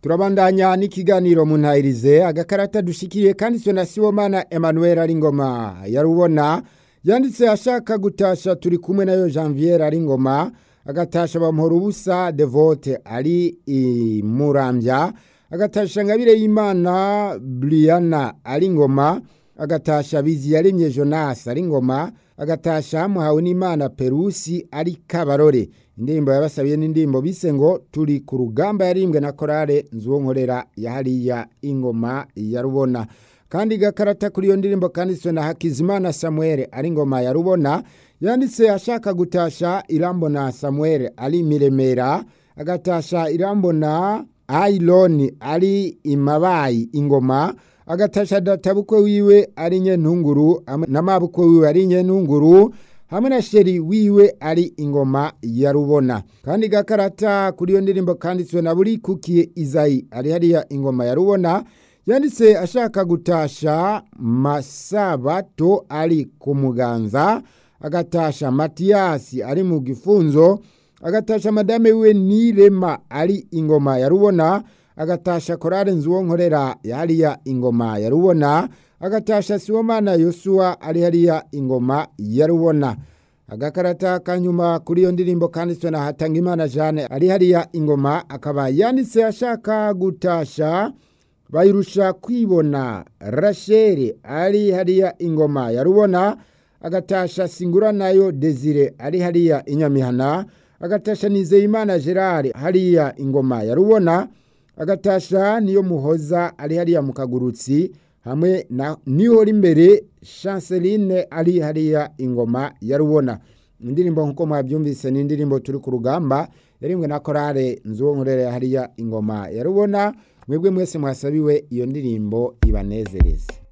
turabandanya n'ikiganiro mu ntayirize agakarata dushikiriye kanditswe na sibomana emmanuel ari ngoma yarubona yanditse ashaka gutasha turi kumwe nayo janvier ari ngoma agatasha bamuhora ubusa devote ari imurambya agatasha ngabire y'imana briana ari ngoma agatasha bizi yaremye jonas ari ngoma agatasha muhawe n'imana perusi ari kabarore indirimbo yabasabiye n'indirimbo bise ngo turi ku rugamba yarimbwe na korale nzuwo nkorera yahariya ingoma ya rubona kandi gakarata kuri iyo ndirimbo kanditswe na hakizimana samuel ari ingoma ya rubona yanditse ashaka gutasha irambona samuel ari miremera agatasha irambona ayironi ari imabayi ingoma agatasha databukwe wiwe ari nyentunguru n'amabukwe wiwe ari nyentunguru hamwe na sheri wiwe ari ingoma ya rubona kandi gakarata kuri iyo ndirimbo kanditswe na buri kukiye izayi ari hariya ingoma ya rubona yanditse ashaka gutasha masabato ari ku muganza agatasha matiyasi ari mu gifunzo agatasha madame wiwe nirema ari ingoma ya rubona agatasha korale nzuwo nkorera hariya ingoma ya rubona agatasha siwomana yosuwa ari hariya ingoma ya rubona agakarata kanyuma kuri iyo ndirimbo kanditswe na hatangimana jane ari hariya ingoma akaba yanditse ashaka gutasha bayirusha kwibona rasheli ari hariya ingoma ya rubona agatasha singura nayo desire ari hariya inyamihana agatasha nizeyimana gerard hariya ingoma ya rubona agatasha niyo muhoza ari hariya mu kagurutsi hamwe na nihora imbere chanceline ari hariya ingoma ya rubona indirimbo nk'uko mwabyumvise ni indirimbo turi ku rugamba yarimbwe na korale nzuwo nkorera hariya ingoma ya rubona mwebwe mwese mwasabiwe iyo ndirimbo ibanezereze